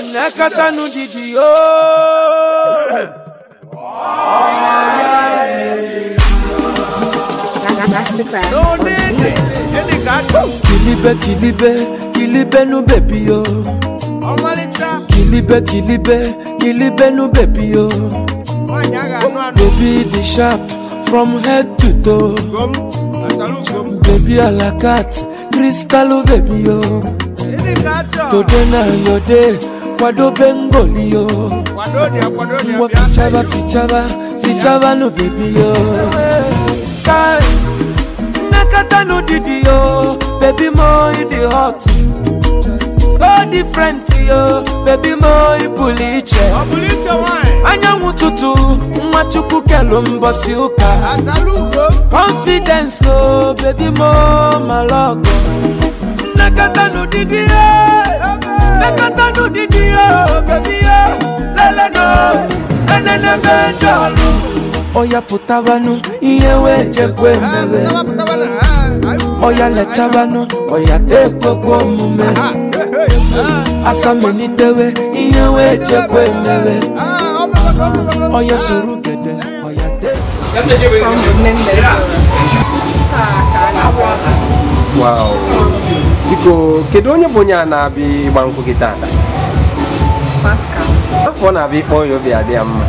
nekatanu didi o. Masterclass. No need it. Any gato. Kilibe kilibe kilibe nu baby yo. Ọmalịcha. Kilibe kilibe kilibe nu baby yo. Nwaanyị a ga-anụ anụ. Baby the sharp from head to toe. Gom. Asalu gom. Baby a la cat crystal baby yo. Any gato. Today na your day kwado bengoli yo. Kwado dị akwado dị Ngwa abịa. fichaba fichaba fichaba no baby yo. Kai, Nakata no didi yo, baby mo you the hot. So different yo, baby mo you puliche. Ọ bụrụ iche nwaanyị. Anyanwụ ụtụtụ, nwa chukwu kelu mbọsị ụka. Asalu gom. Confidence oh, baby mo malogo. Nakata no didi yo, nakata no didi yo, baby yo. Lele no, enene mejolu. Oya pụtabanụ, ihe wee jekwe mere. Pụtaba pụtaba na. ah, ah, Oya lechabanụ, oya tekwekwe omume. ah, eh, Asamelitewe, ihe wee jekwe mere. ah, ọ bụrụ- ọ bụrụ- ọ bụrụ- Oya soro gede, oya te. From the members. Wow. biko kedu onye bụ onye a na-abịa ịgba nkwụ gị tata Pascal. afọ ọ na-abịa ịkpọ ya obi adị ya mma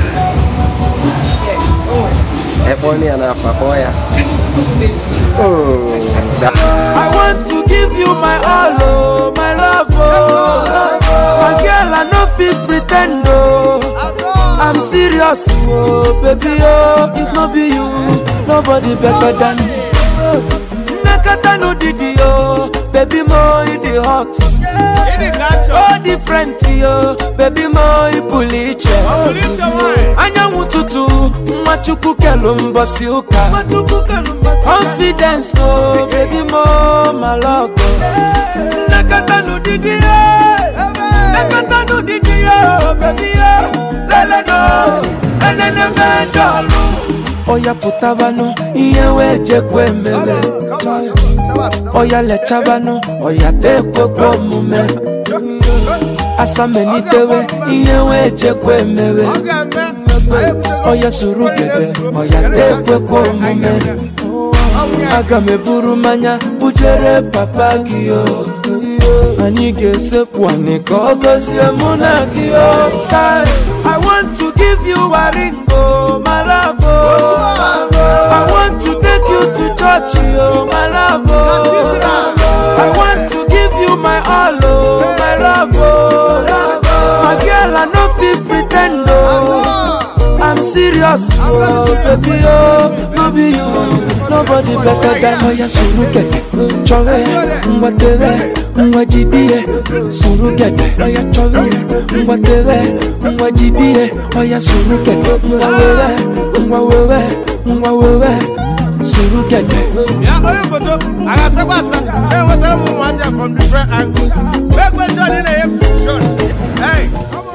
Yes. Oh. ekpọ ya n'afọ akpọ ya Oh, da- I want to give you my all, oh, my love, oh. My girl, I no fit pretend, oh. I'm serious, oh, baby, oh. If no be you, nobody better than me. Nakata no didi, oh. Baby, mo, you the hot. Any gato. So different, oh. Baby, mo, you puliche. Ọ bụrụ iche nwaanyị. anyanwụ ụtụtụ nwa chukwu kelu mbọsị ụka confidence o baby mo malogo nakata n'ụdịdị ya nakata n'ụdịdị ya baby ya lele no enene mejọlụ oya pụtabanụ ihe wee jekwe mere oya lechabanụ oya tekwekwe omume asamelitewe ihe wee jekwe mere Ọ ga-eme. Oya soro gede, oya tekwekwe omume Aga m eburu mmanya bujere papa gị o Anyị ga-esekwu anị ka ọ gọzie mụ na gị o Kai, I want to give you a ring o, my love o I want to take you to church o, my love o I want to give you my all o, my love o My girl, I no fit pretend o I'm serious, oh, baby, oh, no be you, nobody better than Oya surugede, chọrọ ya, ngwa tere, ngwa jidie, surugede, oya chọrọ ya, ngwa tere, ngwa jidie, oya surugede, ngwa wewe, ngwa wewe, ngwa wewe, surugede. Ya onye foto a ga-asakwa asa enwetara m ụmụazị a from different angles. Wee kwe John ị na-enye m shot. Hey, come on.